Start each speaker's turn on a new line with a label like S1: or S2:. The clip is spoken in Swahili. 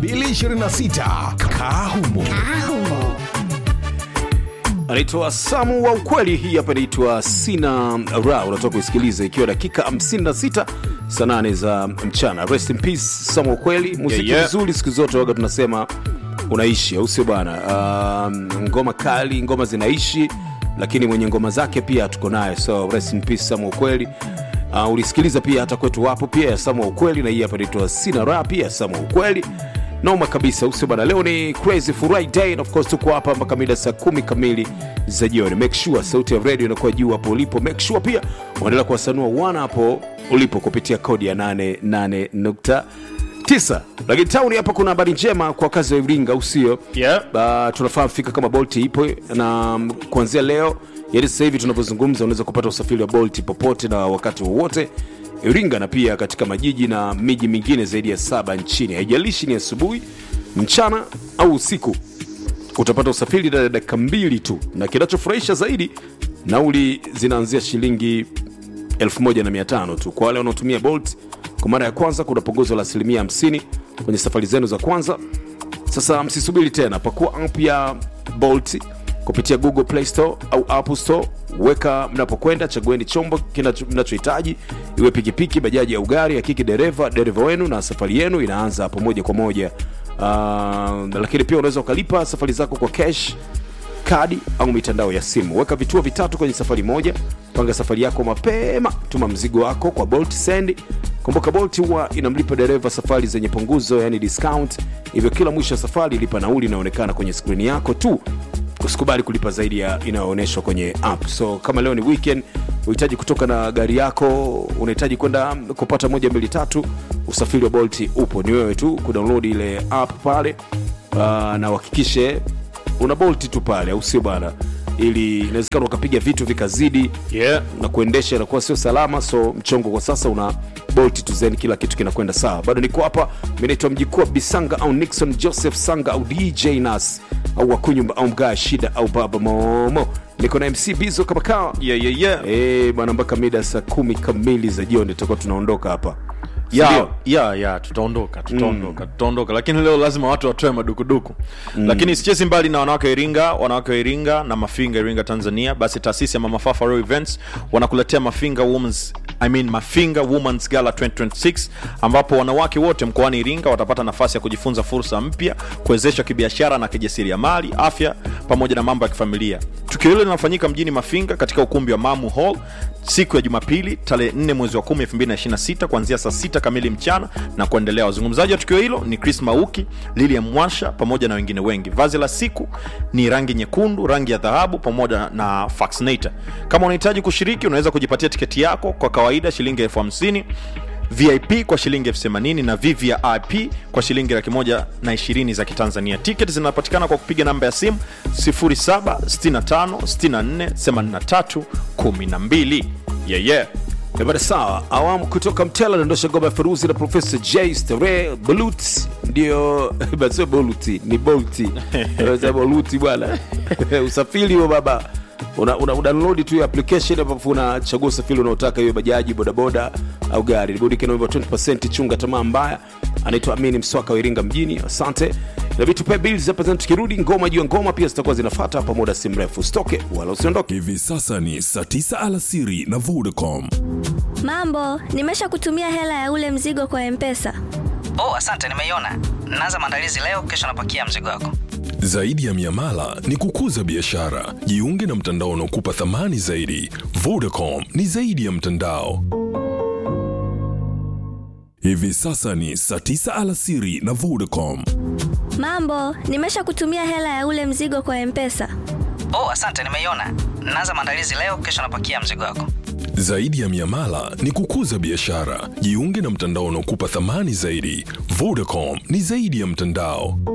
S1: 2026 Kahumo.
S2: anaitwa Samu wa ukweli. Hii hapa inaitwa Sina Ra, unatoka kuisikiliza ikiwa dakika 56 saa 8 za mchana. Rest in peace Samu wa ukweli. Muziki
S3: Yeah, yeah.
S2: mzuri siku zote waga tunasema unaishi, au sio bwana? Um, ngoma kali, ngoma zinaishi, lakini mwenye ngoma zake pia tuko naye, so rest in peace Samu wa ukweli. Uh, ulisikiliza pia hata kwetu wapo pia ya Samu wa ukweli, na hii hapa inaitwa Sina Ra pia ya Samu wa ukweli noma kabisa usio bana leo ni crazy friday and of course tuko hapa mpaka mida saa kumi kamili za jioni make sure sauti ya radio inakuwa juu hapo ulipo make sure pia unaendelea kuwasanua wana hapo ulipo kupitia kodi ya 88.9 lakini tauni hapa kuna habari njema kwa wakazi wa iringa usio
S3: Yeah.
S2: uh, tunafahamu fika kama bolt ipo na mm, kuanzia leo yani sasa hivi tunavyozungumza unaweza kupata usafiri wa bolt popote na wakati wowote iringa na pia katika majiji na miji mingine zaidi ya saba nchini haijalishi ni asubuhi mchana au usiku utapata usafiri ndani ya dakika mbili tu na kinachofurahisha zaidi nauli zinaanzia shilingi 1500 tu kwa wale wanaotumia bolt kwa mara ya kwanza kuna punguzo la asilimia 50 kwenye safari zenu za kwanza sasa msisubiri tena pakua app ya bolt kupitia google play store au apple store weka mnapokwenda chagueni chombo kinacho- mnachohitaji iwe pikipiki bajaji au gari hakiki dereva dereva wenu na safari yenu inaanza hapo moja kwa moja uh, lakini pia unaweza ukalipa safari zako kwa cash kadi au mitandao ya simu weka vituo vitatu kwenye safari moja panga safari yako mapema tuma mzigo wako kwa bolt send kumbuka bolt huwa inamlipa dereva safari zenye punguzo yani discount hivyo kila mwisho wa safari lipa nauli inaonekana kwenye skrini yako tu usikubali kulipa zaidi ya inayoonyeshwa kwenye app so kama leo ni weekend unahitaji kutoka na gari yako unahitaji kwenda kupata moja mbili tatu usafiri wa bolt upo ni wewe tu kudownload ile app pale uh, na uhakikishe una bolt tu pale au sio bana ili inawezekana ukapiga vitu vikazidi
S3: Yeah.
S2: na kuendesha inakuwa sio salama so mchongo kwa sasa una bolt tu zen kila kitu kinakwenda sawa bado niko hapa mi naitwa mjikuu wa bisanga au nixon joseph sanga au dj nas au wakunyumba au mgaa shida au baba momo niko na mc bizo kama kawa
S3: Yeah, yeah, yeah.
S2: Eh, bwana mpaka mida saa kumi kamili za jioni tutakuwa tunaondoka hapa
S3: ya
S2: Sindio?
S3: ya ya tutaondoka tutaondoka tutaondoka lakini leo lazima watu watoe madukuduku lakini sichezi mbali na wanawake wa iringa wanawake wa iringa na mafinga iringa tanzania basi taasisi ya mamafafa Royal events wanakuletea mafinga women's I mean mafinga womans gala 2026 ambapo wanawake wote mkoani iringa watapata nafasi ya kujifunza fursa mpya kuwezeshwa kibiashara na kijasiriamali afya pamoja na mambo ya kifamilia tukio hilo linafanyika mjini mafinga katika ukumbi wa mamu hall siku ya jumapili tarehe 4 mwezi wa 10 2026 kuanzia saa 6 kamili mchana na kuendelea wazungumzaji wa tukio hilo ni chris mauki lilian mwasha pamoja na wengine wengi vazi la siku ni rangi nyekundu rangi ya dhahabu pamoja na faxinator kama unahitaji kushiriki unaweza kujipatia tiketi yako kwa kawaida shilingi elfu hamsini vip kwa shilingi elfu themanini na vvip kwa shilingi laki moja na ishirini za kitanzania tiketi zinapatikana kwa kupiga namba ya simu 0765648312 yeah, yeah.
S2: Eh, bada sawa awamu kutoka mtela naondosha ngoma ya feruzi na profesa j stare bolut ndio basio boluti ni bolti Sasa boluti bwana usafiri wa baba una, una, una download tu ya application ambapo unachagua usafiri unaotaka hiyo bajaji bodaboda au gari burudike naomba 20 chunga tamaa mbaya anaitwa amini mswaka wa iringa mjini asante na vitu pia bills hapa tena tukirudi ngoma juu ya ngoma pia zitakuwa zinafata hapa muda si mrefu stoke wala usiondoke
S1: Hivi sasa ni saa 9 alasiri na Vodacom.
S4: Mambo, nimesha kutumia hela ya ule mzigo kwa Mpesa.
S5: Oh, asante, nimeiona. Naanza maandalizi leo, kesho napakia mzigo wako.
S1: Zaidi ya miamala ni kukuza biashara. Jiunge na mtandao unaokupa thamani zaidi. Vodacom ni zaidi ya mtandao. Hivi sasa ni saa 9 alasiri na Vodacom.
S4: Mambo, nimesha kutumia hela ya ule mzigo kwa Mpesa.
S5: Oh, asante, nimeiona. Naanza maandalizi leo, kesho napakia mzigo wako.
S1: Zaidi ya miamala ni kukuza biashara. Jiunge na mtandao unaokupa thamani zaidi. Vodacom ni zaidi ya mtandao.